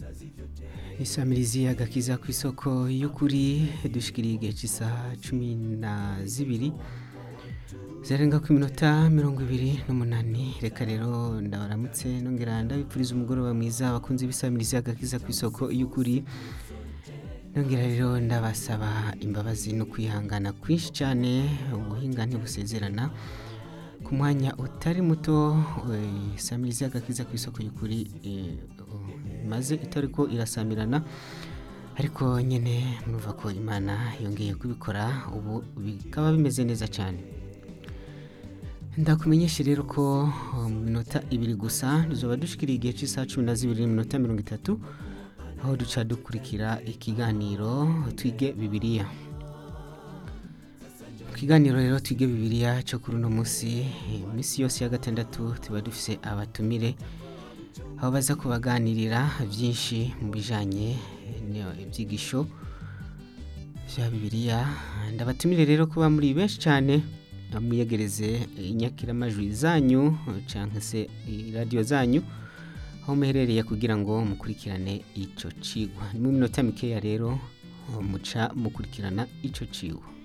isamirizi agakiza ku isoko y'ukuri dushikiriye igihe cy'isaha cumi na zibiri zirenga ku minota mirongo ibiri n'umunani reka rero ndabaramutse nongera ndabipfuriza umugoroba mwiza abakunzi b'isamirizi agakiza ku isoko y'ukuri nongera rero ndabasaba imbabazi no kwihangana kwinshi cyane ubuhinga ntibusezerana ku mwanya utari muto isamirizi agakiza ku isoko y'ukuri maze itari ko irasamirana ariko nyine murumva ko imana yongeye kubikora ubu bikaba bimeze neza cyane ndakumenyesha rero ko mu minota ibiri gusa tuzaba dushikiriye igihe cy'isaha cumi na zibiri n'iminota mirongo itatu aho duca dukurikira ikiganiro twige bibiliya mu kiganiro rero twige bibiliya cyo kuri uno munsi iminsi yose ya gatandatu tuba dufite abatumire aho baza kubaganirira byinshi mu bijyanye ibyigisho bya bibiliya ndabatumire rero kuba muri benshi cyane mwiyegereze inyakiramajwi zanyu cyangwa se radiyo zanyu aho muherereye kugira ngo mukurikirane icyo cigwa ni mu minota mikeya rero muca mukurikirana icyo cigwa